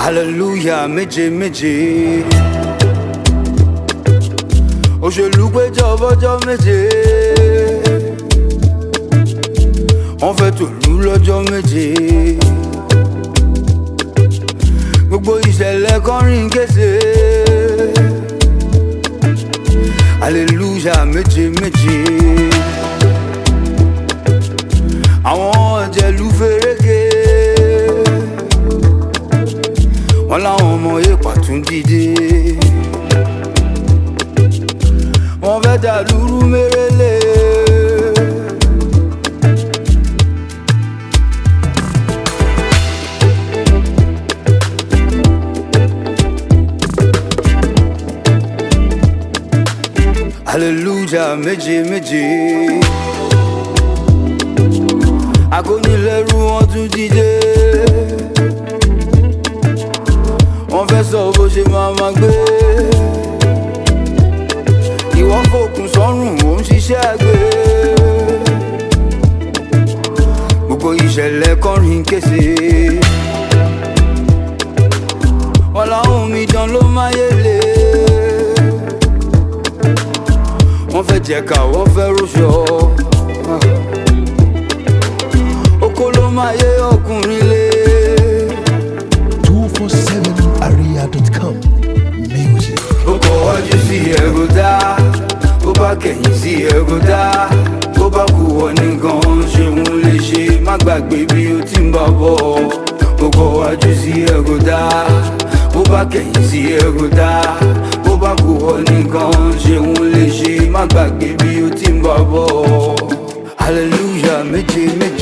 hallelujah méje méje òṣèlú péjọ bọ́jọ́ méje wọ́n fẹ́ tòlú lọ́jọ́ méje gbogbo ìṣẹ̀lẹ̀ kọrin kése hallelujah méje méje àwọn ọ̀jẹ̀lú fèrèkè wọ́n láwọn ọmọ èèpà tún dìde wọ́n fẹ́ dàlúrú mérèlé. hallelujah méje méje akónilẹ́rú wọn tún dìde wọ́n fẹ́ sọ bó ṣe máa ma gbé ìwọ́n fòkun sọ́rùn ò ń ṣiṣẹ́ àgbẹ̀ gbogbo ìṣẹ̀lẹ̀ kọrin kése wọn làwọn omidan ló máyé lé wọ́n fẹ́ jẹ̀ka wọ́n fẹ́ rúṣọ oko ló máa yé ọkùnrin lé. 247area.com Music. ó kọ wájú sí ẹ̀rọ dá ó bá kẹ̀yìn sí ẹ̀rọ dá ó bá kú wọ nìkan ṣeun lè ṣe má gbàgbé bí ó ti ń bá bọ̀ ó kọ wájú sí ẹ̀rọ dá ó bá kẹ̀yìn sí ẹ̀rọ dá ó bá kú wọ nìkan ṣeun lè ṣe má gbàgbé bí ó ti ń bá bọ̀ hallelujah méje méje.